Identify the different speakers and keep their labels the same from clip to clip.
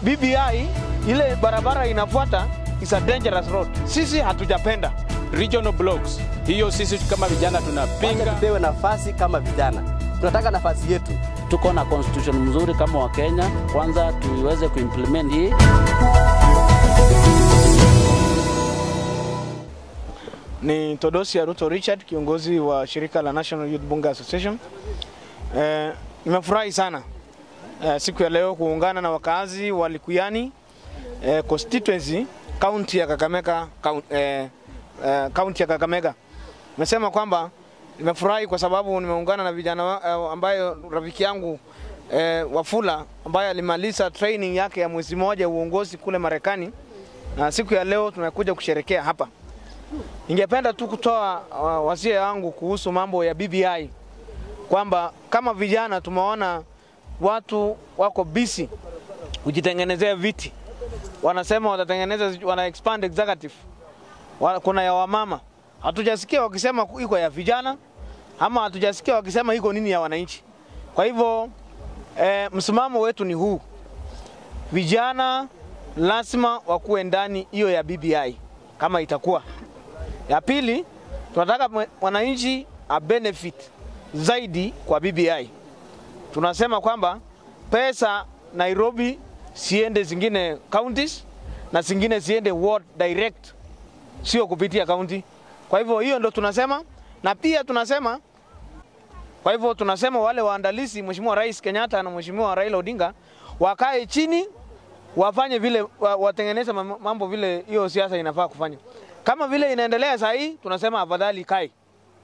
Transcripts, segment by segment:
Speaker 1: BBI ile barabara inafuata is a dangerous road. Sisi hatujapenda
Speaker 2: regional blocks. Hiyo sisi kama vijana
Speaker 3: Wacha
Speaker 2: tunapinga.
Speaker 3: tupewe nafasi kama vijana, tunataka nafasi yetu.
Speaker 4: tuko na constitution mzuri kama wa Kenya, kwanza tuiweze kuimplement hii.
Speaker 1: ni Todosia Ruto Richard, kiongozi wa shirika la National Youth Bunge Association. Eh, nimefurahi sana eh, siku ya leo kuungana na wakazi wa Likuyani eh, constituency county ya Kakamega count- eh, eh, county ya Kakamega. Nimesema kwamba nimefurahi kwa sababu nimeungana na vijana wa- eh, ambayo rafiki yangu eh, Wafula ambaye alimaliza training yake ya mwezi mmoja uongozi kule Marekani, na siku ya leo tunakuja kusherekea hapa. Ningependa tu kutoa uh, wasia wangu kuhusu mambo ya BBI kwamba kama vijana tumeona watu wako busy kujitengenezea viti, wanasema watatengeneza, wana expand executive, Wa- kuna ya wamama, hatujasikia wakisema iko ya vijana ama hatujasikia wakisema iko nini ya wananchi. Kwa hivyo eh, msimamo wetu ni huu, vijana lazima wakuwe ndani hiyo ya BBI kama itakuwa ya pili, tunataka mwe- wananchi a benefit zaidi kwa BBI. Tunasema kwamba pesa Nairobi siende zingine counties na zingine ziende ward direct, sio kupitia county. Kwa hivyo hiyo ndo tunasema, na pia tunasema kwa hivyo tunasema wale waandalizi, Mheshimiwa Rais Kenyatta na Mheshimiwa Raila Odinga wakae chini wafanye vile wa- watengeneze mam- mambo vile hiyo siasa inafaa kufanya. Kama vile inaendelea saa hii, tunasema afadhali kae,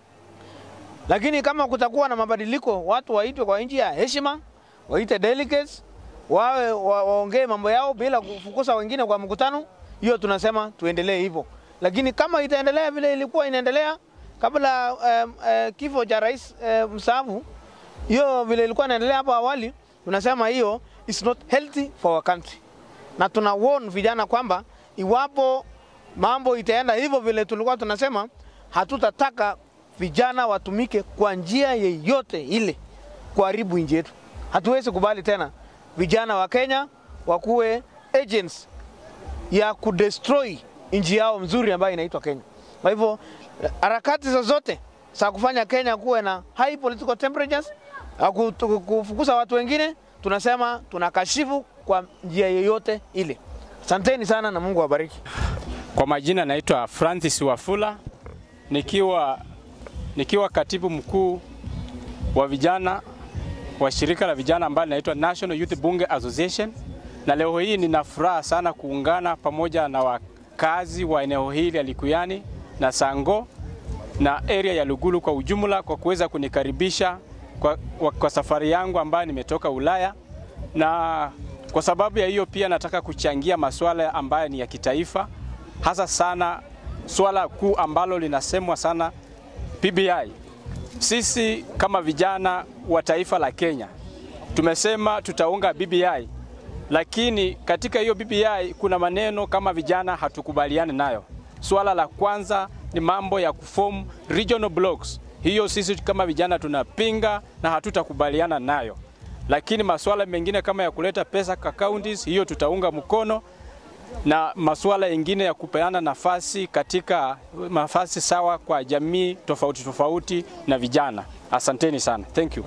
Speaker 1: lakini kama kutakuwa na mabadiliko, watu waitwe kwa nchi ya heshima, waite delegates wawe wa, waongee mambo yao bila kufukuza wengine kwa mkutano, hiyo tunasema tuendelee hivyo. Lakini kama itaendelea vile ilikuwa inaendelea kabla um, uh, kifo cha rais uh, mstaafu, hiyo vile ilikuwa inaendelea hapo awali, tunasema hiyo is not healthy for our country na tuna warn vijana kwamba iwapo mambo itaenda hivyo vile tulikuwa tunasema, hatutataka vijana watumike kwa njia yeyote ile kuharibu nchi yetu. Hatuwezi kubali tena vijana wa Kenya wakuwe agents ya kudestroy nchi yao mzuri ambayo inaitwa Kenya. Kwa hivyo harakati zozote za kufanya Kenya kuwe na high political temperatures, au kutu- kufukuza watu wengine, tunasema tunakashifu kwa njia yoyote ile. Asanteni sana na Mungu awabariki.
Speaker 2: Kwa majina naitwa Francis Wafula nikiwa, nikiwa katibu mkuu wa vijana wa shirika la vijana ambalo linaitwa National Youth Bunge Association, na leo hii nina furaha sana kuungana pamoja na wakazi wa eneo hili ya Likuyani na Sango na area ya Lugulu kwa ujumla kwa kuweza kunikaribisha kwa, kwa, kwa safari yangu ambayo nimetoka Ulaya na kwa sababu ya hiyo pia nataka kuchangia masuala ambayo ni ya kitaifa, hasa sana swala kuu ambalo linasemwa sana PBI. Sisi kama vijana wa taifa la Kenya tumesema tutaunga BBI, lakini katika hiyo BBI kuna maneno kama vijana hatukubaliani nayo. Swala la kwanza ni mambo ya kuform regional blocks. Hiyo sisi kama vijana tunapinga na hatutakubaliana nayo, lakini masuala mengine kama ya kuleta pesa kwa counties, hiyo tutaunga mkono na masuala mengine ya kupeana nafasi katika nafasi sawa kwa jamii tofauti tofauti na vijana. Asanteni sana. Thank you.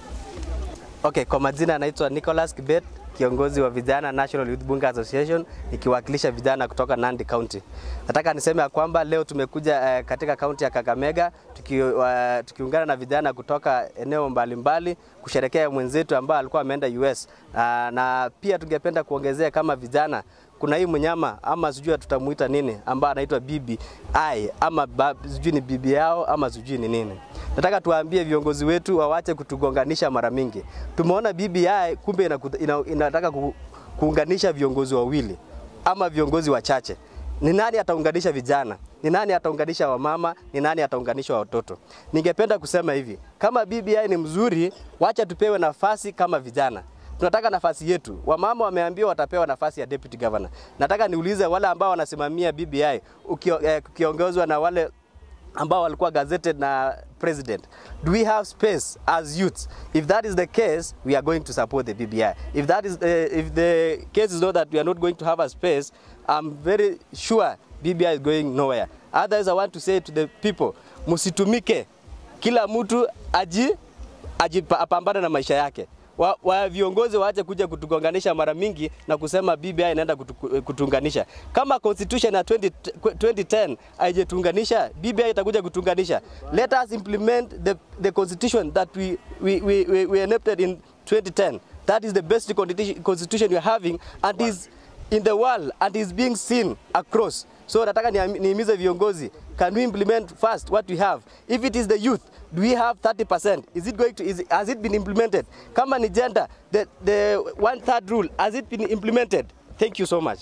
Speaker 3: Okay, kwa majina anaitwa Nicholas Kibet, kiongozi wa vijana National Youth Bunge Association, nikiwakilisha vijana kutoka Nandi County. Nataka niseme ya kwamba leo tumekuja eh, katika kaunti ya Kakamega tuki, uh, tukiungana na vijana kutoka eneo mbalimbali kusherekea mwenzetu ambaye alikuwa ameenda US uh, na pia tungependa kuongezea kama vijana kuna hii mnyama ama sijui tutamuita nini ambaye anaitwa bibi ai ama ba- sijui ni bibi yao ama sijui ni nini. Nataka tuwaambie viongozi wetu wawache kutugonganisha mara mingi. Tumeona BBI kumbe inakuta- ina, inataka ku, kuunganisha viongozi wawili ama viongozi wachache. Ni nani ataunganisha vijana? Ni nani ataunganisha wamama? Ni nani ataunganisha watoto? Ningependa kusema hivi, kama BBI ni mzuri, wacha tupewe nafasi kama vijana tunataka nafasi yetu. Wamama wameambiwa watapewa nafasi ya deputy governor. Nataka niulize wale ambao wanasimamia BBI ukio- eh, ukiongozwa na wale ambao walikuwa gazetted na president. Do we have space as youths? If that is the case, we are going to support the BBI. If that is uh, if the case is not that we are not going to have a space, I'm very sure BBI is going nowhere. Otherwise, I want to say to the people, msitumike, kila mtu aji ajipambane na maisha yake. Wa, wa viongozi waache kuja kutugonganisha mara mingi na kusema BBI inaenda kutu, kutuunganisha. Kama constitution ya 20, 2010 haijetuunganisha, BBI itakuja kutuunganisha. Let us implement the, the constitution that we, we, we, we, we enacted in 2010. That is the best constitution constitution we are having and is in the world and is being seen across. So nataka ni- nihimize viongozi, can we implement first what we have? If it is the youth, do we have 30%? Is it going to, is, has it been implemented? Kama ni gender, the, the one third rule, has it been implemented? Thank you so much.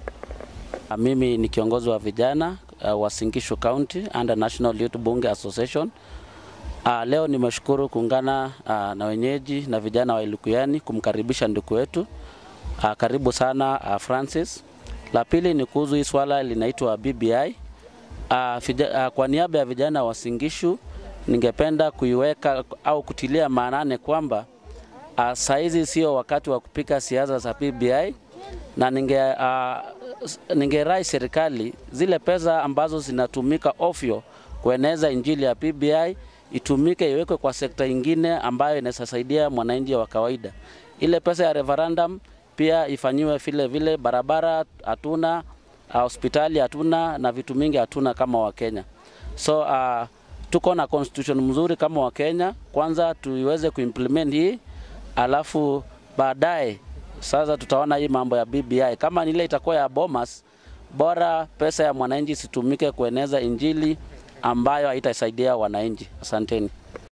Speaker 4: Mimi ni kiongozi wa vijana uh, wa Singishu County under National Youth Bunge Association. Uh, leo nimeshukuru kuungana uh, na wenyeji na vijana wa Ilukuyani kumkaribisha ndugu wetu. Uh, karibu sana uh, Francis. La pili ni kuhusu hii swala linaitwa BBI. Uh, fija, uh, kwa niaba ya vijana wa Singishu ningependa kuiweka au kutilia maanane kwamba uh, saizi sio wakati wa kupika siasa za BBI na ninge uh, ningerai serikali zile pesa ambazo zinatumika ofyo kueneza injili ya BBI itumike iwekwe kwa sekta ingine ambayo inasaidia mwananchi wa kawaida. Ile pesa ya referendum pia ifanyiwe vile vile, barabara hatuna, uh, hospitali hatuna na vitu mingi hatuna kama Wakenya. So uh, tuko na constitution mzuri kama Wakenya, kwanza tuiweze kuimplement hii, alafu baadaye sasa tutaona hii mambo ya BBI kama ile itakuwa ya Bomas, bora pesa ya mwananchi isitumike kueneza injili ambayo haitasaidia wananchi. Asanteni.